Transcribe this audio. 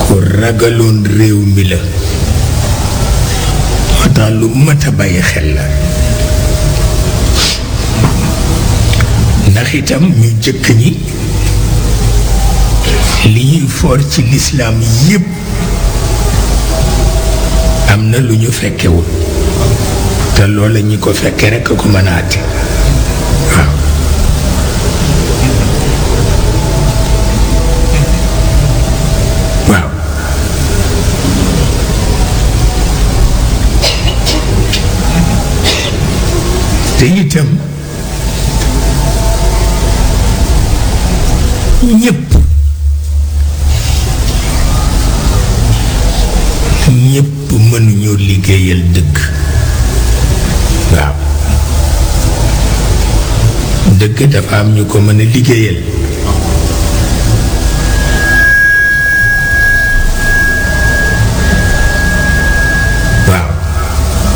ku ragaloon réew mi la moo tax lu mat a bàyyi xel la ndax itam ñu jëkk ñi li ñuy foor ci lislaam yépp am na lu ñu fekkewul te loola ñi ko fekke rekk ko mën a àtte waaw waaw te itam ñépp ñépp mënuñoo liggéeyal dëgg waaw dëgg dafa am ñu ko mën a liggéeyal